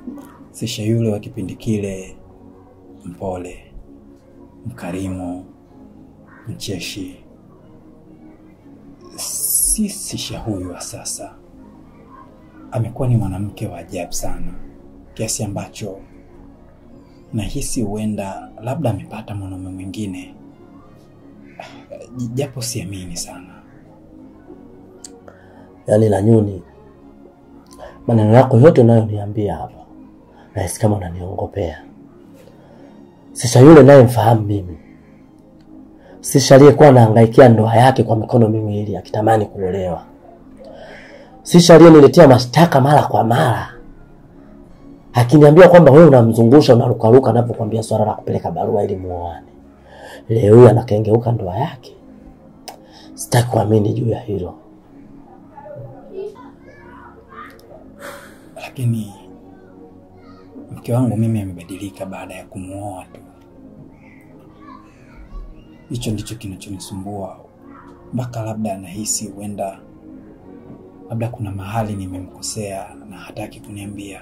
Sisha yule wa kipindi kile, mpole, mkarimu, mcheshi, si Sisha huyu wa sasa. Amekuwa ni mwanamke wa ajabu sana, kiasi ambacho nahisi huenda labda amepata mwanaume mwingine, japo siamini sana. Yaani Lanyuni, maneno yako yote unayoniambia hapa nahisi kama unaniongopea. Sisha yule naye mfahamu mimi, Sisha aliyekuwa anahangaikia ndoa yake kwa mikono miwili akitamani kuolewa, Sisha aliyeniletea mashtaka mara kwa mara akiniambia kwamba wewe unamzungusha unarukaruka anapokuambia swala la kupeleka barua ili muoane. Leo hii anakengeuka ndoa yake. Sitaki kuamini juu ya hilo. Lakini mke wangu mimi amebadilika baada ya kumwoa tu. Hicho ndicho kinachonisumbua, mpaka labda anahisi huenda labda kuna mahali nimemkosea na hataki kuniambia.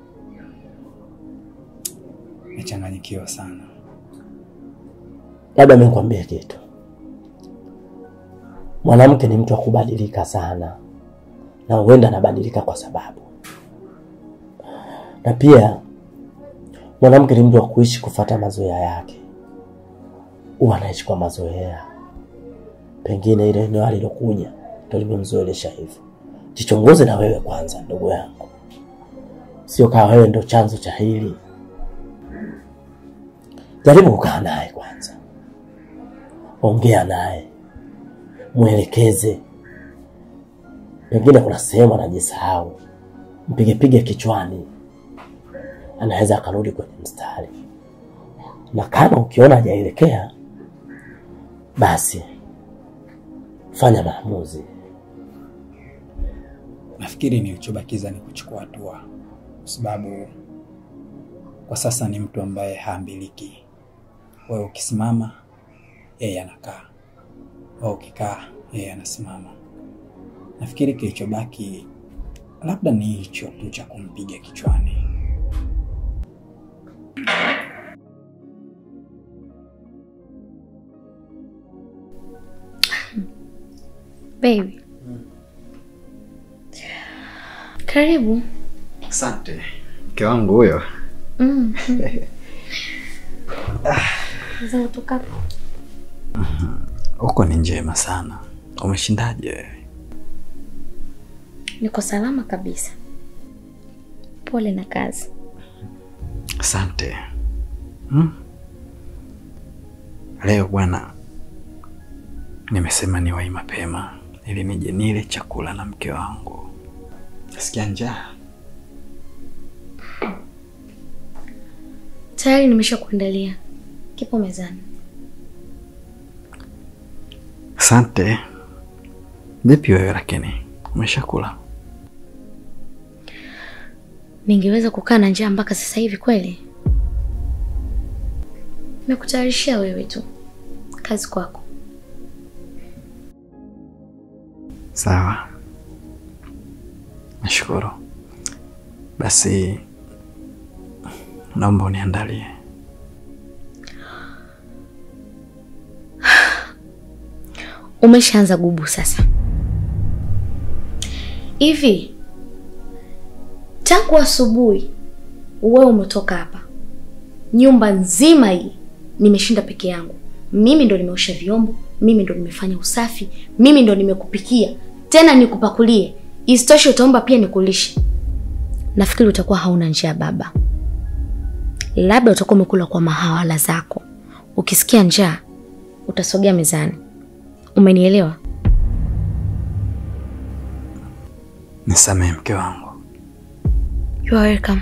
Nachanganyikiwa sana. Labda mimi nikwambie kitu, mwanamke ni mtu wa kubadilika sana, na huenda anabadilika kwa sababu, na pia mwanamke ni mtu wa kuishi kufata mazoea yake, huwa anaishi kwa mazoea. Pengine ile eneo alilokuja ndio limemzoelesha hivyo. Jichunguze na wewe kwanza, ndugu yangu, sio kama wewe ndo chanzo cha hili. Jaribu kukaa naye kwanza, ongea naye, mwelekeze. Pengine kuna sehemu anajisahau, mpigepige kichwani, anaweza akarudi kwenye mstari. Na kama ukiona hajaelekea, basi fanya maamuzi. Nafikiri nilichobakiza ni kuchukua hatua, kwa sababu kwa sasa ni mtu ambaye haambiliki. Wewe ukisimama, yeye anakaa, wewe ukikaa, yeye anasimama. Nafikiri kilichobaki labda ni hicho tu cha kumpiga kichwani. Baby. Karibu. Asante mke wangu huyo. Mm. Za kutoka Huko ni njema sana. Umeshindaje wewe? niko salama kabisa. Pole na kazi. Asante. Hmm? Leo bwana, nimesema niwahi mapema ili nije nile chakula na mke wangu. Nasikia njaa. Tayari nimesha kuandalia. Kipo mezani. Asante. Vipi wewe lakini? Umeshakula? Ningeweza kukaa na njaa mpaka sasa hivi kweli? Nimekutayarishia wewe tu. Kazi kwako. Sawa. Nashukuru. Basi naomba uniandalie. Umeshaanza gubu sasa. Hivi tangu asubuhi wewe umetoka hapa, nyumba nzima hii nimeshinda peke yangu. Mimi ndo nimeosha vyombo, mimi ndo nimefanya usafi, mimi ndo nimekupikia, tena nikupakulie. Isitoshe utaomba pia nikulishe. Nafikiri utakuwa hauna njaa baba, labda utakuwa umekula kwa mahawala zako. Ukisikia njaa utasogea mezani. Umenielewa? Nisamehe mke wangu. You are welcome.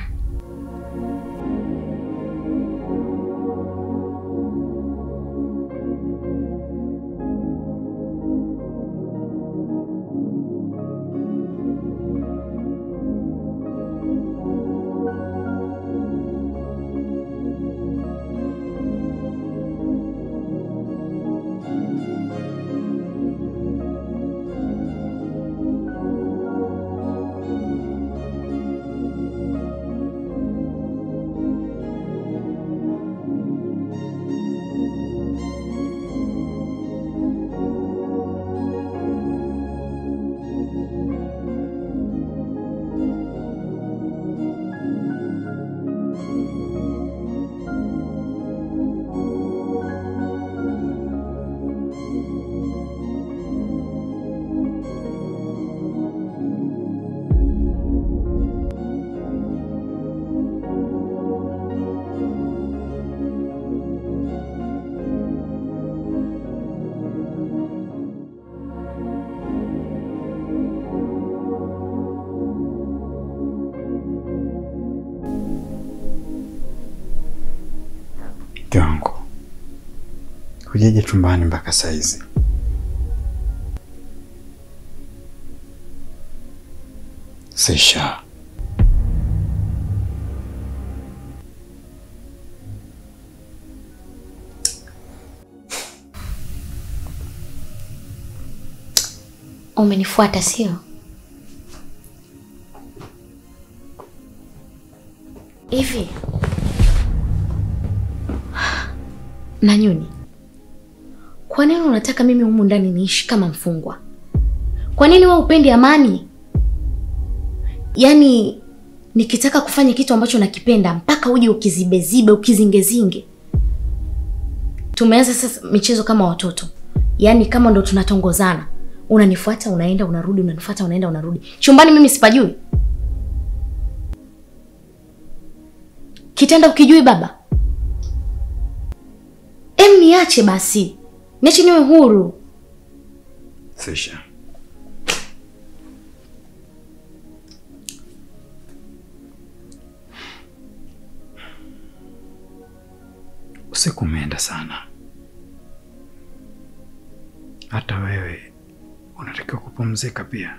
Mke wangu, hujaja chumbani mpaka saizi. Sisha, Umenifuata sio? Hivi Nanyuni, kwa nini unataka mimi humu ndani niishi kama mfungwa? Kwa nini wewe upendi amani? Yaani nikitaka kufanya kitu ambacho nakipenda mpaka uje ukizibezibe ukizingezinge. Tumeanza sasa michezo kama watoto, yaani kama ndo tunatongozana unanifuata unaenda unarudi, unanifuata unaenda unarudi. Chumbani mimi sipajui, kitanda ukijui baba. Em, niache basi, niache niwe huru. Sisha, usiku umeenda sana. Hata wewe unatakiwa kupumzika pia.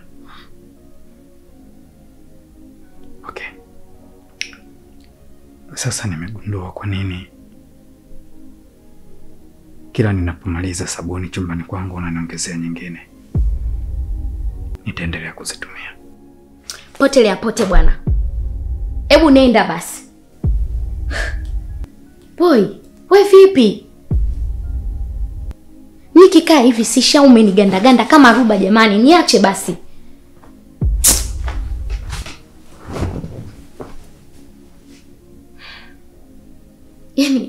Okay, sasa nimegundua kwa nini kila ninapomaliza sabuni chumbani kwangu unaniongezea nyingine. Nitaendelea kuzitumia. Potelea pote bwana, hebu nenda basi. Boy, we vipi? Nikikaa hivi sisha umenigandaganda kama ruba jamani, niache basi. Yaani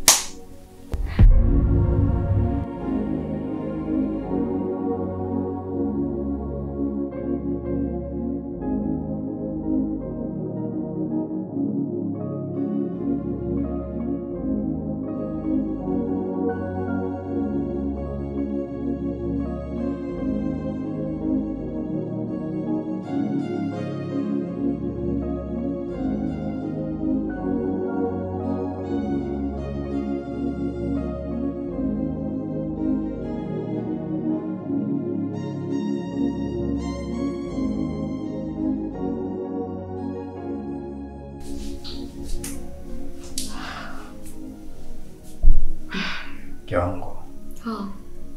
Mke wangu, oh.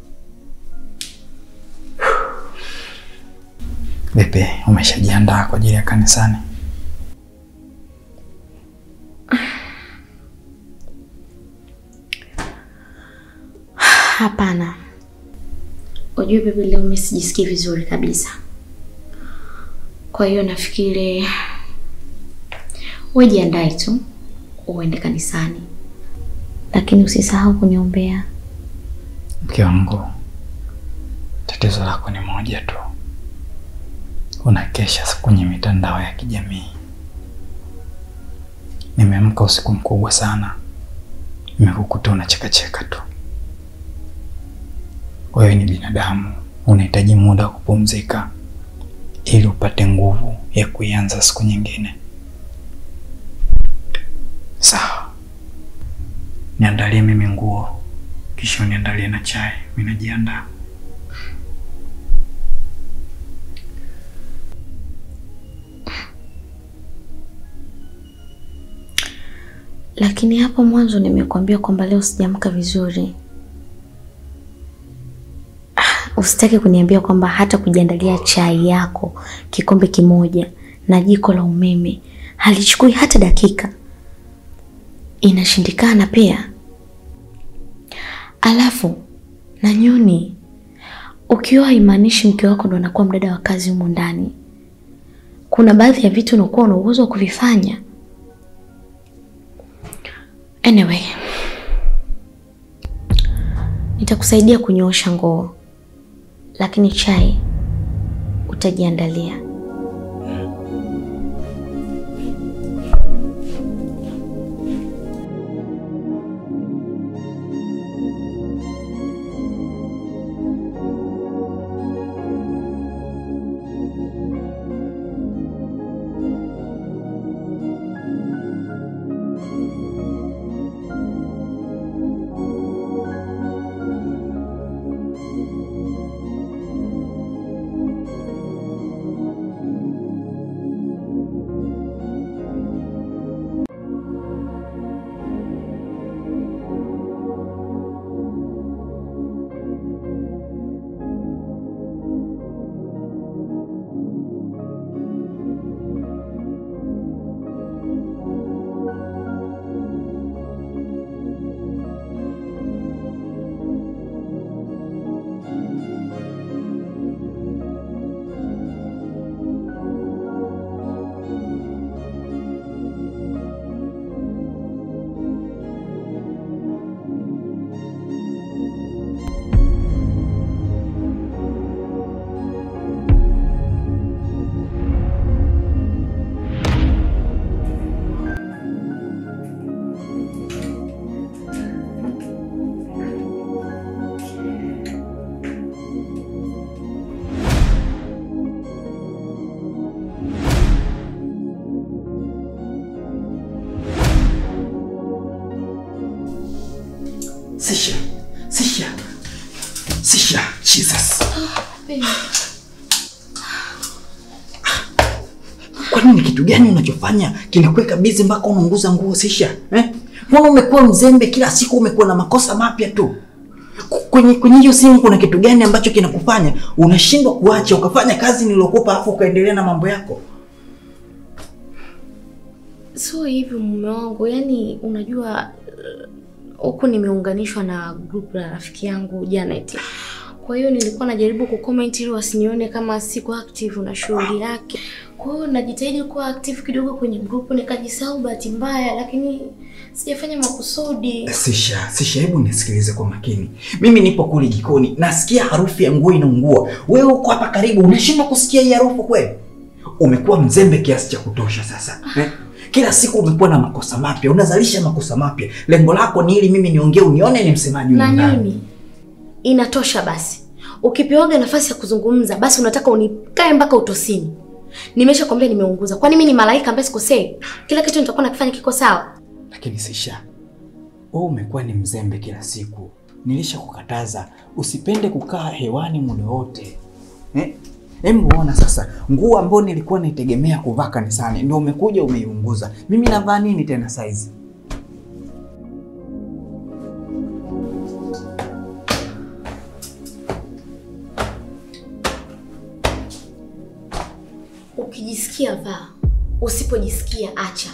vipi, umeshajiandaa kwa ajili ya kanisani? Hapana, ujue bibi, leo mimi sijisikii vizuri kabisa. Kwa hiyo nafikiri wewe jiandae tu uende kanisani, lakini usisahau kuniombea. Mke wangu, tatizo lako ni moja tu, unakesha kwenye mitandao ya kijamii. Nimeamka usiku mkubwa sana, nimekukuta unachekacheka tu. Wewe ni binadamu, unahitaji muda wa kupumzika ili upate nguvu ya kuianza siku nyingine. Sawa, niandalie mimi nguo, kisha uniandalie na chai. Mimi najiandaa. Lakini hapo mwanzo nimekuambia kwamba leo sijaamka vizuri. Ah, Usitaki kuniambia kwamba hata kujiandalia chai yako kikombe kimoja na jiko la umeme halichukui hata dakika. Inashindikana pia. Alafu na Nyuni, ukiwa haimaanishi mke wako ndo anakuwa mdada wa kazi humo ndani. Kuna baadhi ya vitu unakuwa una uwezo wa kuvifanya. Anyway, nitakusaidia kunyoosha nguo, lakini chai utajiandalia. Sisha, Sisha, Sisha, Jesus. Kwa nini? Kitu gani unachofanya kinakuweka bizi mpaka unaunguza nguo Sisha? Eh? Mbona umekuwa mzembe kila siku, umekuwa na makosa mapya tu? Ku- Kwenye kwenye hiyo simu kuna kitu gani ambacho kinakufanya unashindwa kuacha ukafanya kazi niliyokupa afu ukaendelea na mambo yako? Sio hivyo mume wangu, yaani unajua eh, huku nimeunganishwa na group la rafiki yangu Janet. Kwa hiyo nilikuwa najaribu kucomment ili wasinione kama siko active na shughuli yake. Kwa hiyo najitahidi kuwa active kidogo kwenye group, nikajisahau bahati mbaya, lakini sijafanya makusudi. Sisha, Sisha, hebu nisikilize kwa makini. Mimi nipo kule jikoni, nasikia harufu ya nguo inaungua. Wewe uko hapa karibu, unashindwa kusikia hii harufu kweli? Umekuwa mzembe kiasi cha kutosha sasa eh? Kila siku umekuwa na makosa mapya, unazalisha makosa mapya. Lengo lako ni ili mimi niongee, unione ni msemaji Na humu ndani. nini? Inatosha basi. Ukipewaga nafasi ya kuzungumza, basi unataka unikae mpaka utosini. Nimesha kwambia nimeunguza. Kwani mimi ni malaika ambaye sikosei? Kila kitu nitakuwa nakifanya kiko sawa. Lakini Sisha, wewe umekuwa ni mzembe kila siku. Nilishakukataza usipende kukaa hewani muda wote eh? Hebu ona sasa, nguo ambayo nilikuwa naitegemea kuvaa kanisani ndio umekuja umeiunguza. Mimi navaa nini tena saizi? Ukijisikia vaa, usipojisikia acha.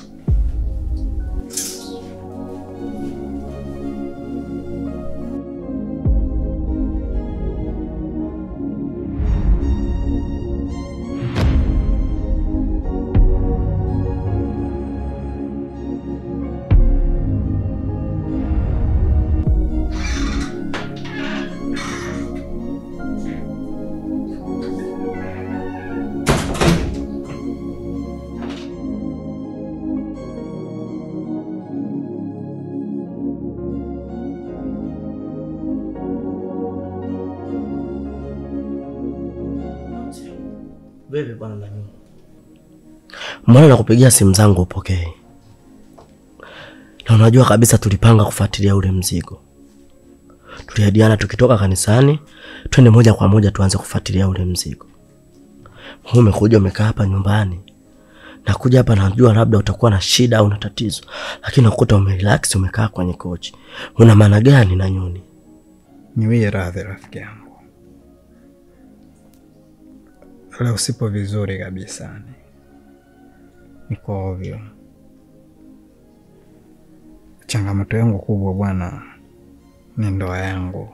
Vipi bwana Nani? Mbona nakupigia simu zangu upokee? Na unajua kabisa tulipanga kufuatilia ule mzigo. Tuliahidiana tukitoka kanisani twende moja kwa moja tuanze kufuatilia ule mzigo. Wewe umekuja umekaa hapa nyumbani. Nakuja hapa najua labda utakuwa na shida au na tatizo, lakini nakuta umerelax umekaa kwenye kochi. Una maana gani na nyuni? Niwie radhi rafiki yangu, leo sipo vizuri kabisa, ni niko ovyo. Changamoto yangu kubwa bwana ni ndoa yangu.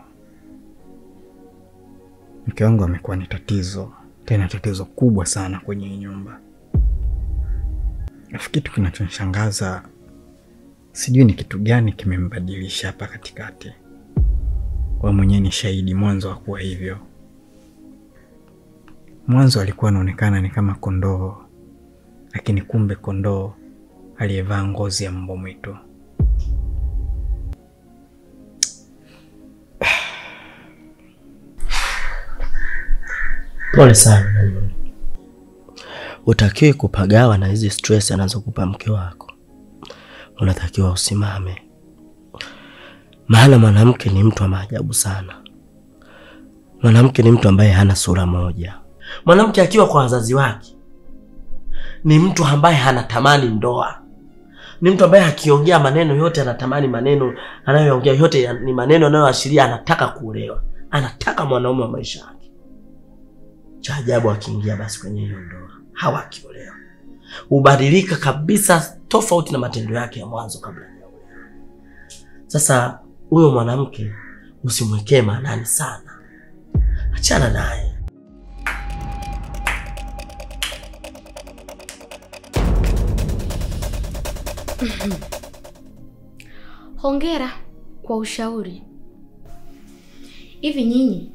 Mke wangu amekuwa ni tatizo, tena tatizo kubwa sana kwenye hii nyumba. Alafu kitu kinachonishangaza sijui ni kitu gani kimembadilisha hapa katikati. Wewe mwenyewe ni shahidi, mwanzo hakuwa hivyo. Mwanzo alikuwa anaonekana ni kama kondoo, lakini kumbe kondoo aliyevaa ngozi ya mbwa mwitu. Pole sana Nanyoni. Utakiwi kupagawa na hizi stress anazokupa mke wako. Unatakiwa usimame, maana mwanamke ni mtu wa maajabu sana. Mwanamke ni mtu ambaye hana sura moja. Mwanamke akiwa kwa wazazi wake ni mtu ambaye hanatamani ndoa, ni mtu ambaye akiongea maneno yote anatamani maneno anayoongea yote ya- ni maneno anayoashiria anataka kuolewa, anataka mwanaume wa maisha yake. Cha ajabu akiingia basi kwenye hiyo ndoa hawa akiolewa hubadilika kabisa, tofauti na matendo yake ya mwanzo kabla ya kuolewa. Sasa huyo mwanamke usimwekee maanani sana, achana naye. Hongera kwa ushauri. Hivi nyinyi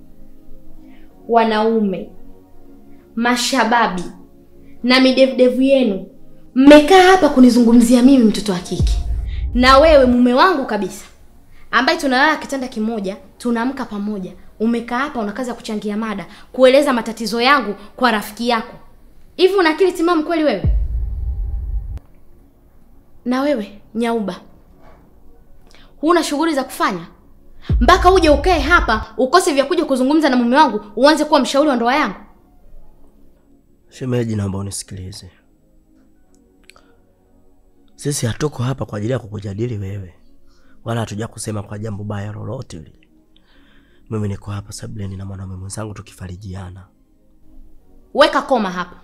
wanaume mashababi na midevudevu yenu mmekaa hapa kunizungumzia mimi mtoto wa kike, na wewe mume wangu kabisa, ambaye tunalala kitanda kimoja, tunaamka pamoja, umekaa hapa una kazi ya kuchangia mada, kueleza matatizo yangu kwa rafiki yako. Hivi una akili timamu kweli wewe? Na wewe Nyauba, huna shughuli za kufanya mpaka uje ukae hapa ukose vya kuja kuzungumza na mume wangu uanze kuwa mshauri wa ndoa yangu Shemeji, naomba unisikilize. Sisi hatuko hapa kwa ajili ya kukujadili wewe, wala hatuja kusema kwa jambo baya lolote lile. Mimi niko hapa Sableni na mwanaume mwenzangu tukifarijiana. weka koma hapa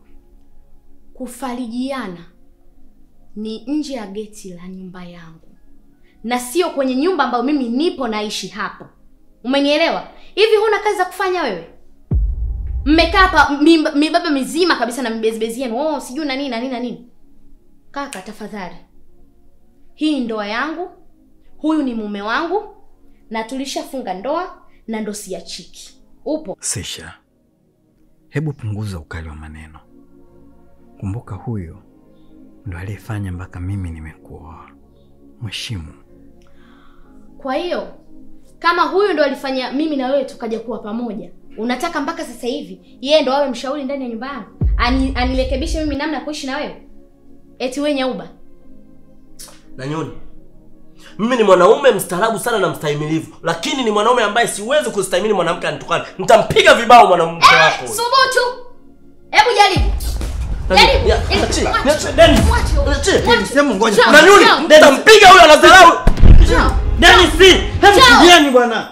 kufarijiana ni nje ya geti la nyumba yangu na sio kwenye nyumba ambayo mimi nipo naishi hapo umenielewa hivi huna kazi za kufanya wewe mmekaa hapa mimba- mibaba mizima kabisa na mibezibezi yenu oh, sijui na nini na nini na nini kaka tafadhali hii ndoa yangu huyu ni mume wangu na tulishafunga ndoa na ndo siachiki upo Sisha, hebu punguza ukali wa maneno. Kumbuka huyo ndo aliyefanya mpaka mimi nimekuoa. Mheshimu. Kwa hiyo kama huyu ndo alifanya mimi na wewe tukaja kuwa pamoja, unataka mpaka sasa hivi yeye ndo awe mshauri ndani ya nyumba yangu, Ani, anirekebishe mimi namna ya kuishi na wewe? Eti wewe Nyauba, Na nyoni, mimi ni mwanaume mstaarabu sana na mstahimilivu, lakini ni mwanaume ambaye siwezi kustahimili mwanamke anitukane. Nitampiga vibao mwanamke wako. subutu! Hebu jaribu jaribu. Ya, Eh, niachie, mwache. niachie, Dennis. Mwache huyo. Niachie. Mwache. Sehemu ngoja. Chao, Na nyoni, chao, nitampiga huyo anadharau. chao. Dennis, hebu Chao. tulieni bwana.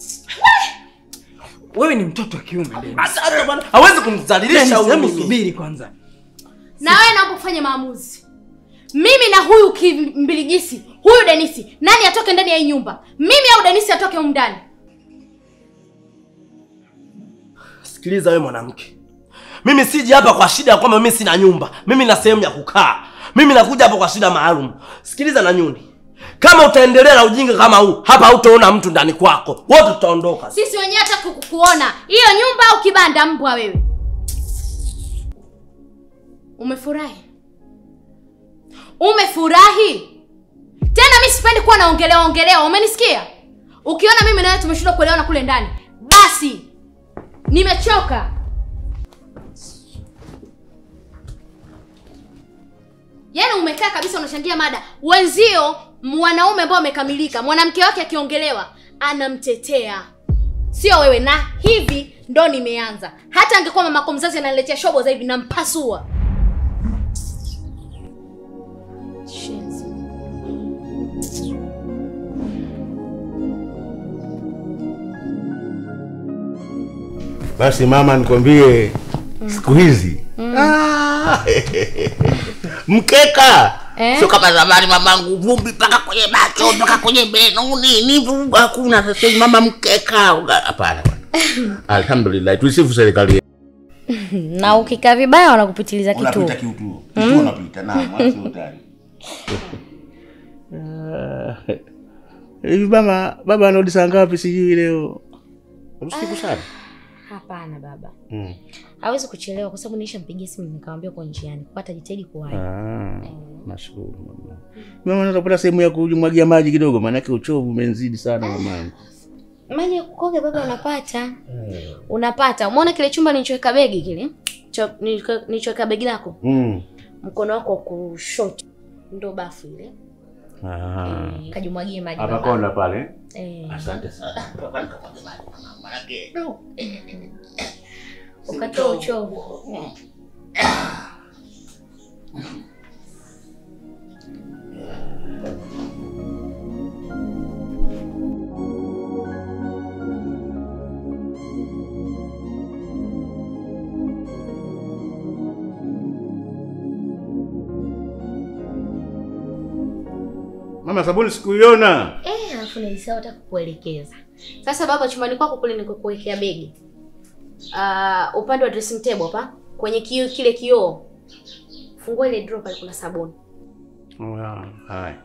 Wewe ni mtoto wa kiume Dennis. Hata hata bwana, hawezi kumdhalilisha Dennis, huyu hebu mimi. subiri kwanza. Na wewe naomba ufanye maamuzi. Mimi na huyu kimbiligisi, huyu Denisi, nani atoke ndani ya hii nyumba? Mimi au Denisi atoke humu ndani? Sikiliza wewe mwanamke, mimi siji hapa kwa shida ya kwamba mimi sina nyumba, mimi na sehemu ya kukaa. Mimi nakuja hapa kwa shida maalum. Sikiliza na nyuni, kama utaendelea na ujinga kama huu, hapa hautaona mtu ndani kwako, wote tutaondoka. Sisi wenyewe hata kuku- kuona hiyo nyumba au kibanda, mbwa wewe. Umefurahi? Umefurahi? Tena mimi sipendi kuwa naongelewa ongelewa, umenisikia? Ukiona mimi na wewe tumeshindwa kuelewana kule ndani, basi nimechoka. Yaani umekaa kabisa unachangia mada. Wenzio mwanaume ambao amekamilika, mwanamke wake akiongelewa anamtetea. Sio wewe na hivi ndo nimeanza. Hata angekuwa mamako mzazi ananiletea shobo za hivi nampasua. Shenzi. Basi mama, nikwambie siku hizi Ah, mkeka Eh? sio kama zamani mamangu, vumbi mpaka kwenye macho mpaka kwenye meno nini, vugu hakuna. Sasa hivi mama, mkeka uga- hapana bwana. Alhamdulillah, tuisifu serikali yetu. Na ukikaa vibaya wanakupitiliza Unapita kitu kitu, unapita na mwanzo utani hivi. Mama, baba anarudi saa ngapi? Sijui leo usiku sana. Hapana baba. Mm. Hawezi kuchelewa kwa sababu nilishampigia simu nikamwambia uko njiani. Kwa atajitahidi kuwahi. Ah, nashukuru mama. Mama, naweza kupata sehemu ya kumwagia maji kidogo, maanake uchovu umenzidi sana mamangu. Maji ya kukoga baba unapata. Unapata. Umeona kile chumba nilichoweka begi kile? Cho- nilicho- Nilichoweka begi lako? Mm. Mkono wako wa kushoto ndo bafu ile. Ah. Eh, Kajimwagie maji. Hapa baba. konda pale. Eh, Asante sana. ukatoa uchovu. Mama, sabuni sikuiona. Eh, alafu nilisahau hata kukuelekeza. Sasa baba, chumbani kwako kule nikukuwekea begi. Ah, upande wa dressing table hapa kwenye kioo kile kioo. Fungua ile drawer pale kuna sabuni. Oh, ya, haya.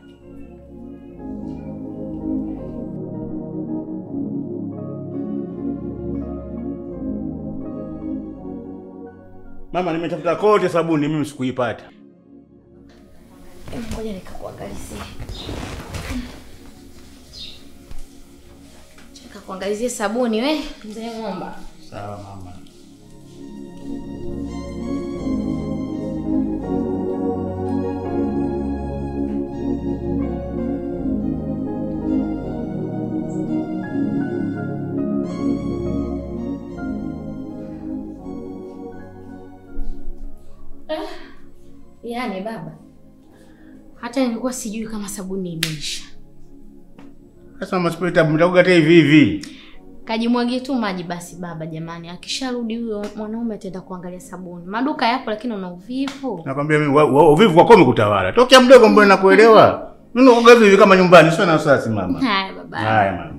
Mama, nimetafuta kote sabuni mimi sikuipata. Em, Ngoja nikakuangalizie. Nikakuangalizie sabuni we, mzee ng'omba. Sawa mama. Yaani baba, hata nilikuwa sijui kama sabuni imeisha. Sasa mama Spirita mtakuga hata hivi hivi. Kajimwagie tu maji basi baba. Jamani, akisharudi huyo mwanaume ataenda kuangalia sabuni. Maduka yapo, lakini una uvivu. Nakwambia mimi wa- wa- uvivu wako umekutawala. Tokea mdogo mbona nakuelewa. Mimi nakuga hivi hivi kama nyumbani, sio na wasiwasi mama. Haya baba. Haya mama.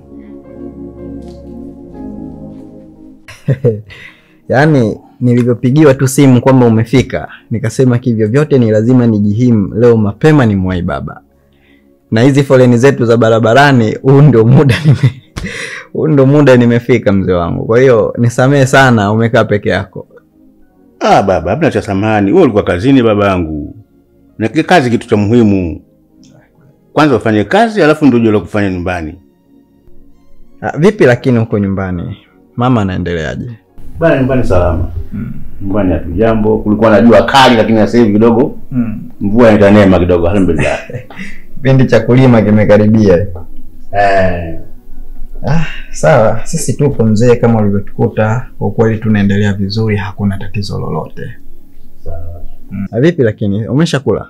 Yaani nilivyopigiwa tu simu kwamba umefika, nikasema kivyo vyote ni lazima nijihimu leo mapema ni mwai baba. Na hizi foleni zetu za barabarani, huu ndio muda nime huu ndio muda nimefika mzee wangu. Kwa hiyo nisamehe sana, umekaa peke yako. Ah baba, hamna cha samani. Wewe ulikuwa kazini babangu. Na kile kazi kitu cha muhimu. Kwanza ufanye kazi alafu ndio uje la kufanya nyumbani. Ah, vipi lakini huko nyumbani mama anaendeleaje? Bana nyumbani salama. Nyumbani hatu jambo. Kulikuwa na jua kali lakini sasa hivi kidogo mvua inaita neema kidogo alhamdulillah. Kipindi cha kulima kimekaribia. eh. Ah, sawa, sisi tupo mzee, kama ulivyotukuta. Kwa kweli tunaendelea vizuri, hakuna tatizo lolote. Sawa. Mm. Ah, Vipi lakini umeshakula?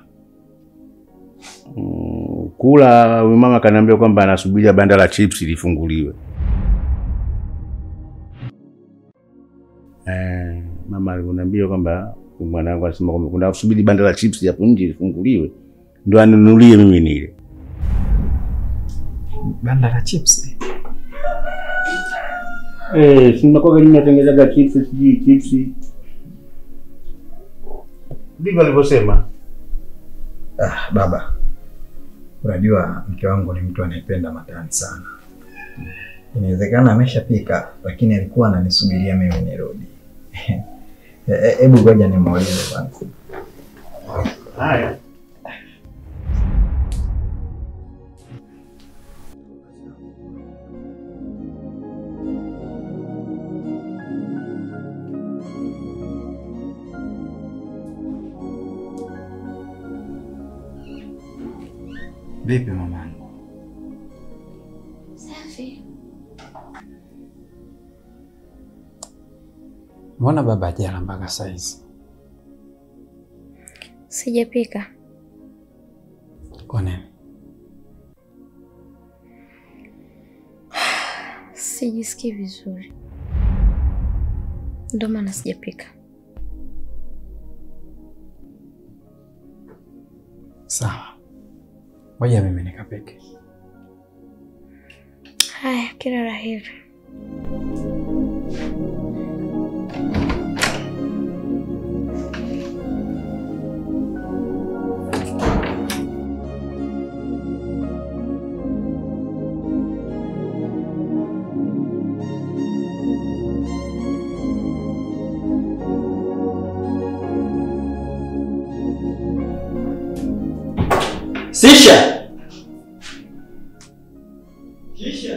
Mm, kula huyu mama kaniambia kwamba anasubiria banda la chips lifunguliwe. Eh, mama aliniambia kwamba mwanangu anasema kwamba kuna kusubiri banda la chips hapo nje lifunguliwe ndio anunulie mimi nile. Banda la chips. Eh, si mnakuwa gani mnatengenezaga chips sijui chips. Ndivyo alivyosema. Ah, baba, unajua mke wangu ni mtu anayependa matani sana. Inawezekana ameshapika, lakini alikuwa ananisubiria mimi nirudi. Eh, eh, Hebu ngoja nimuulize kwanza. Haya. Vipi mamangu? Safi. Mbona baba hajala mpaka saizi? Sijapika. Kwa nini? Sijisikii vizuri. Ndio maana sijapika. Sawa, ngoja mimi nikapike. Haya, kila la heri. Sisha. Sisha.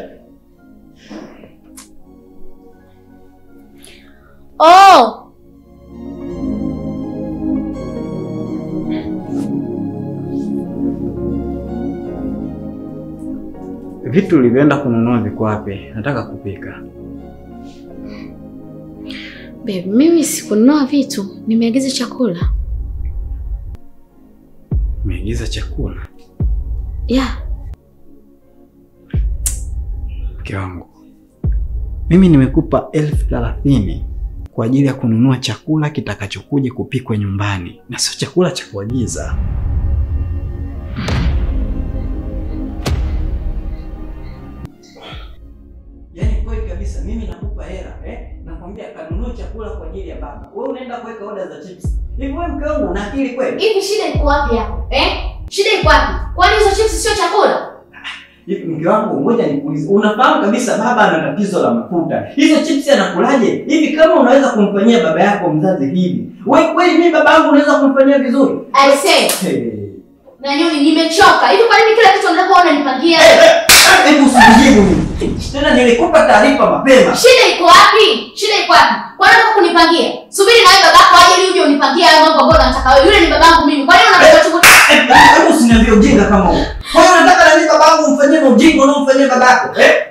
Oh! Vitu ulivyoenda kununua viko wapi? Nataka kupika. Babe, mimi sikununua vitu, nimeagiza chakula. Umeigiza chakula. Yeah. Mke wangu, mimi nimekupa elfu thelathini kwa ajili ya kununua chakula kitakachokuja kupikwa nyumbani na sio chakula cha kuagiza. Yaani kweli kabisa, mimi nakupa hela eh, nakwambia kanunue chakula kwa ajili ya baba, wewe unaenda kuweka oda za chips. Hivi wewe mke wangu una akili kweli? Hivi shida iko wapi hapo? Eh? Shida iko wapi? Kwani hizo chips sio chakula? Hivi mke wangu, ngoja nikuulize, unafahamu kabisa baba ana tatizo la mafuta, hizo chips anakulaje? Hivi kama unaweza kumfanyia baba yako mzazi hivi, wewe kweli mimi baba yangu unaweza kumfanyia vizuri? I say, Hey. na nyoni nimechoka. Hivi kwa nini kila kitu unataka uone nipangia? Hebu usijibu mimi. Tena nilikupa taarifa mapema. Shida iko wapi? Shida iko wapi? Kwa nini unataka kunipangia? Subiri na wewe babako aje ili uje unipangie hayo mambo ambayo unataka wewe. Yule ni babangu mimi. Kwa nini unataka chukua? Hebu usiniambie ujinga kama huo. Kwa hiyo unataka na mimi baba yangu umfanyie ujinga unaomfanyia babako? Eh?